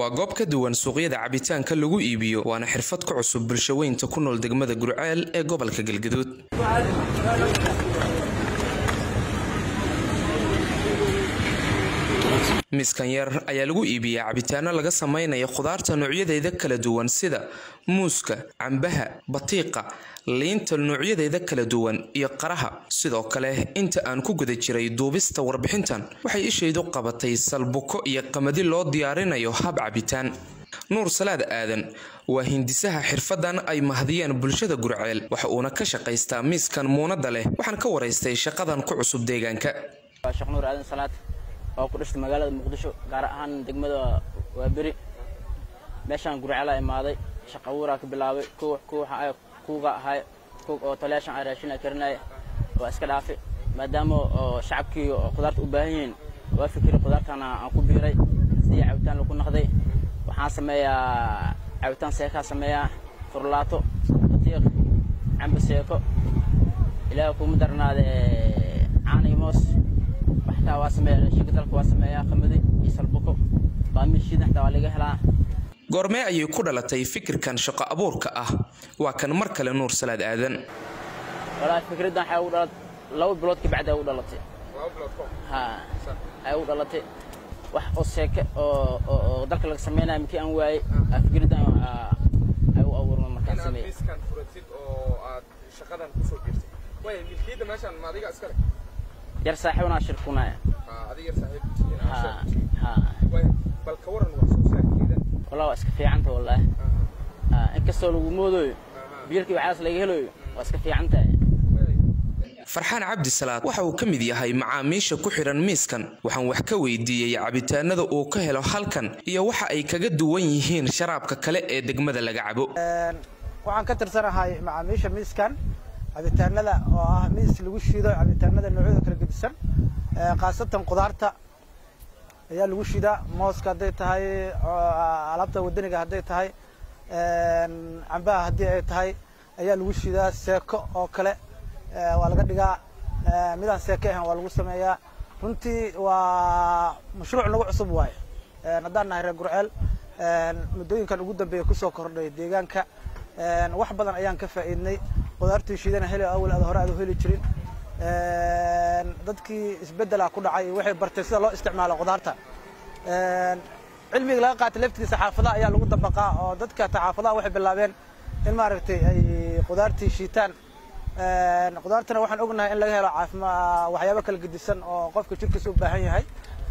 waa goob ka duwan suuqyada cabitaanka lagu iibiyo waana xirfad ka cusub bulshaweynta ku nool degmada gurceel ee gobolka galgaduud miiskan yar ayaa lagu iibiyaa cabitaano laga samaynayo khudaarta noocyadeeda kala duwan sida muuska cambaha batiiqa liinta noocyadeeda kala duwan iyo qaraha sidoo kale inta aan ku guda jiray duubista warbixintan waxay ishaydu qabatay salbuko iyo qamadi loo diyaarinayo hab cabitaan nuur salaad aadan waa hindisaha xirfadan ay mahadiyeen bulshada gurceel waxa uuna ka shaqaystaa miiskan muunada leh waxaan ka waraystay shaqadan ku cusub deegaanka oo ku dhashtay magaalada muqdisho gaar ahaan degmada waaberi meeshaan gurcela imaaday shaqa abuuraa ka bilaabay kuuga ahay oo taliyaashan ay raashin karinaya waa iska dhaafay maadaama oo shacabkii khudaarta u baahan yihiin waa fikiri khudaartana aan ku biiray sidii cabitaan lagu naqday waxaan sameeyaa cabitaan seekaa sameeyaa furlaato batiiq cambe seeko ilaaha kuma darnaade caana iyo moos waxtaa waa sameeyaa shiga dalka waa sameeyaa qamadi iyo salbuko baamishiida xataa waa laga helaa goormee ayay ku dhalatay fikirkan shaqo abuurka ah waa kan mar kale nuur salaad aadan walaahi fikraddan waxay ugu dhalat laba bilood ka bacdi ay ugu dhalatay ha ay ugu dhalatay wax oo seeke oo oo dalka laga sameynaya markii aan waayey fikraddan ay u abuurma markaan sameeyey miiskan furatid oo aad shaqadan kusoo jirtay way milkiyadda meeshan ma adiga iskale yar saaxiibna shirkunaya adiga yar saaxiib ha ha way bal ka waran wax soo saarkeeda wallah waa iska fiicanta wallaahi inkastoo lagu moodooyo biilkii waxaas laga helayo waa iska fiican tahay farxaan cabdisalaad waxa uu ka mid yahay macaamiisha ku xidhan miiskan waxaan wax ka weydiiyey cabitaanada uu ka helo halkan iyo waxa ay kaga duwan yihiin sharaabka kale ee degmada laga cabo waxaan ka tirsanahay macaamiisha miiskan cabitaanada oo ah miis lagu shiido cabitaanada noocyada kala gedisan khaasatan qudaarta ayaa lagu shiidaa mooska hadday tahay alaabta wadaniga hadday tahay cambaha haddii ay tahay ayaa lagu shiidaa seeko oo kale waa laga dhigaa midaan seeke ahan waa lagu sameeyaa runtii waa mashruuc nagu cusub waaye haddaan nahay reer gurceel muddooyinkan ugu dambeeya kusoo kordhay deegaanka wax badan ayaan ka faa'iidnay qudaartii shiidana heli awal aad hore aad u heli jirin dadkii isbeddela ku dhacay waxay bartay sida loo isticmaalo qudaarta cilmiga laga qaatay laftigiisa xaafadaha ayaa lagu dabaqaa oo dadka xaafadaha waxay bilaabeen in maaragtay ay qudaartii shiitaan qudaartana waxaan ognahay in laga helo caafima waxyaabo kala gedisan oo qofka jirkiisa u baahan yahay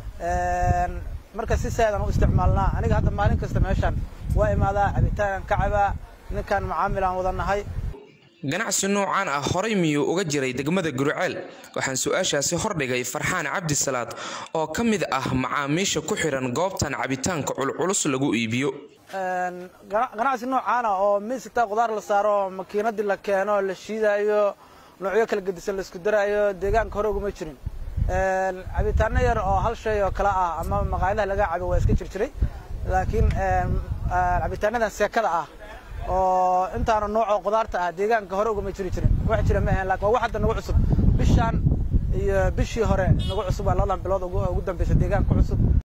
marka si saadan u isticmaalnaa aniga hadda maalin kasta meeshaan waa imaadaa cabitaan ka cabaa ninkan macaamil aan wada nahay ganacsi noocaan ah horay miyuu uga jiray degmada gurceel waxaan su-aashaasi hordhigay farxaan cabdisalaad oo ka mid ah macaamiisha ku xidhan goobtan cabitaanka culculus lagu iibiyo ganacsi noocaana oo miisita qudaar la saaro makiinadii la keeno la shiidaayo noocyo kala gedisan la isku daraayo deegaanka hore uguma jirin cabitaano yar oo hal shay oo kale ah ama maqaayadaha laga cabo waa iska jirjiray laakiin cabitaanadan seekada ah oo intaana noocoo qudaarta ah deegaanka hore ugama jiri jirin wax jira ma ahayn lakin waa wax hadda nagu cusub bishaan iyo bishii hore nagu cusub waa labadan bilood ugu dambaysa deegaanka cusub